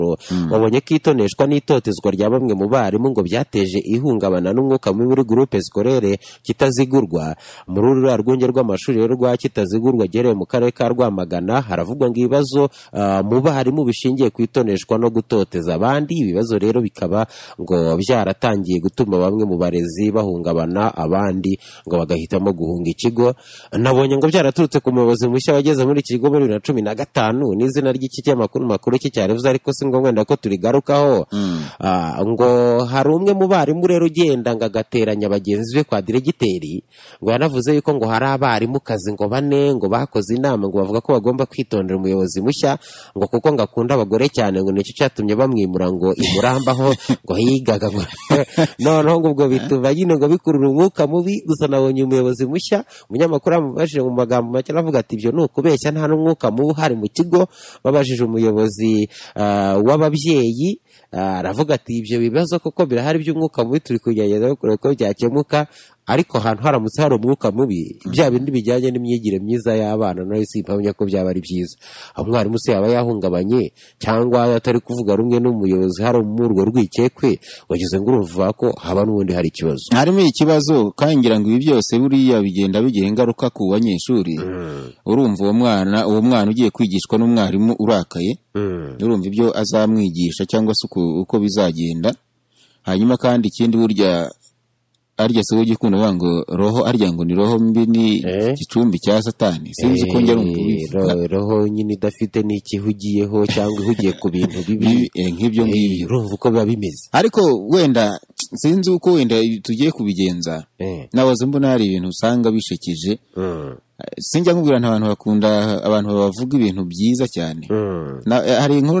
zabo wabonye ko itoneshwa n'itotezwa rya bamwe mu barimu ngo byateje ihungabana n'umwuka mubi muri gurupe sikorere kitazigurwa muri uru rwunge rw'amashuri rero rwa kitazigurwa giherereye mu karere ka rwamagana haravugwa ngo ibibazo ah, mu barimu bishingiye ku itoneshwa no gutoteza abandi ibibazo rero bikaba ngo byaratangiye gutuma bamwe mu barezi bahungabana abandi ngo bagahitamo guhunga ikigo nabonye ngo byaraturutse ku muyobozi mushya wageze muri iki kigo muri bibiri na cumi na gatanu n'izina ry'iki kinyamakuru makuru cyicyarevuze ariko si ngombwa wenda ko turigarukaho Ah, ngo hari umwe mu barimu rero ugenda ngo agateranya bagenzi be kwa diregiteri ngo yanavuze yuko ngo hari abarimu kazi ngo bane ngo bakoze inama ngo bavuga ko bagomba kwitondera umuyobozi mushya ngo kuko ngo akunda abagore cyane ngo nicyo cyatumye bamwimura ngo imurambaho ngo yigaga ngo noneho ngo ubwo bituma nyine ngo bikurura umwuka mubi gusa nabonye umuyobozi mushya umunyamakuru yamubajije mu magambo make aravuga ati ibyo ni ukubeshya nta n'umwuka mubi uhari mu kigo babajije umuyobozi ah, w'ababyeyi Ah, aravuga ati ibyo bibazo kuko birahari by'umwuka mubi turi kugerageza kureba ko byakemuka ariko ahantu haramutse hari umwuka mubi bya bindi bijyanye n'imyigire myiza y'abana nayo si impamya ko byaba ari byiza aho umwarimu se yaba yahungabanye cyangwa atari kuvuga rumwe n'umuyobozi hari muri urwo rwikekwe wagize ngo urumva ko haba n'ubundi hari ikibazo harimo ikibazo kandi ngira ngo ibi byose buriya bigenda bigira ingaruka ku banyeshuri urumva uwo mwana uwo mwana ugiye kwigishwa n'umwarimu urakaye urumva ibyo azamwigisha cyangwa se uko uko bizagenda hanyuma kandi ikindi burya arya si wowe ujya ukunda uvuga ngo roho arya ngo ni roho mbi ni Eh? igicumbi cya satani sinzi ko njya numva ubivuga Eh, roho nyine idafite n'ikihe ugiyeho cyangwa ihugiye ku bintu bibi Bibi, eh, nk'ibyo Eh, ngibyo urumva uko biba bimeze ariko wenda sinzi uko wenda tugiye kubigenza Eh, nabaza mbona hari ibintu usanga bishekeje mm, sinjya nkubwira nta abantu bakunda abantu bavuga ibintu byiza cyane mm. Na- hari inkuru